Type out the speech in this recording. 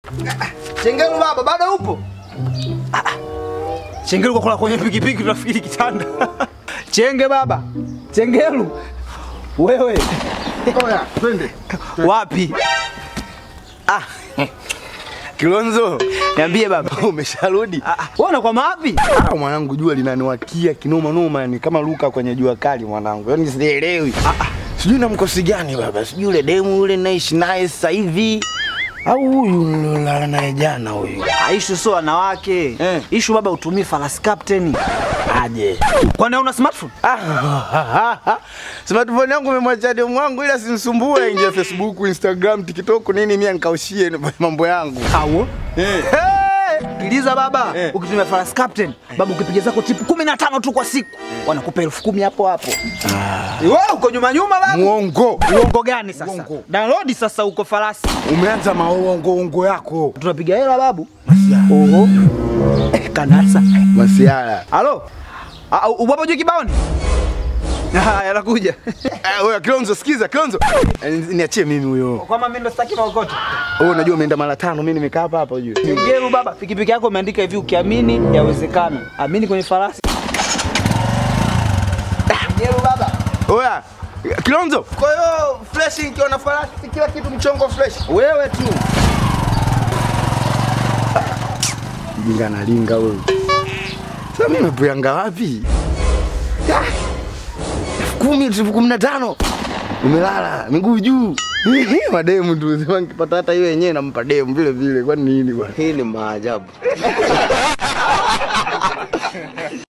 Chengelu baba, bado upo? Chengelu kwa kula kwenye pikipiki tunafikiri kitanda. Chenge baba. Chengelu. Wewe Oya, twende. wapi? Ah. Kilonzo, Niambie baba. umesharudi? Ah, ah, Wewe unakwama wapi? Ah, mwanangu jua linaniwakia kinoma noma, yani kama Luka kwenye jua kali mwanangu. Yaani sielewi. Ah, ah. Sijui na mkosi gani baba. Sijui yule demu yule naishi naye sasa hivi. Au huyu nilolala naye jana huyu. Ah, Ishu sio wanawake. Eh. Ishu baba utumie Falas Captain. Aje. Kwani una smartphone? Ah, smartphone yangu umemwacha demu wangu ila simsumbue ingia Facebook, Instagram, TikTok nini mimi nikaushie mambo yangu. Au? Eh. Sikiliza baba, Eh. ukitumia Falas Captain, baba ukipiga zako tipu 15 tu kwa siku, wanakupa elfu kumi hapo hapo. Wewe uko nyuma nyuma baba. Muongo. Uongo gani sasa? Uongo. Download sasa uko Farasi. Umeanza maongo ongo yako. Tunapiga hela babu. Oho. Eh, Kanasa. Masiara. Halo? Ah, Ubapo juu kibaoni? Ah, yanakuja. Eh, Oya Kilonzo, sikiza Kilonzo. Eh, Niachie mimi huyo. Kwama mimi ndo sitaki maokoto. Wewe unajua umeenda mara tano, mimi nimekaa hapa hapa ujue. Ngelu baba, pikipiki yako imeandika hivi ukiamini yawezekana. Amini kwenye farasi. Ngelu baba. Oya Kilonzo. Kwa hiyo fresh ikiwa na farasi kila kitu mchongo fresh. Wewe tu. Jinga na linga wewe. Sasa mimi nimepuyanga wapi? Ah, elfu kumi elfu kumi na tano umelala miguu juu mademu tu sema nikipata hata hiyo yenyewe nampa demu vile vile kwani nini bwana Hii ni maajabu.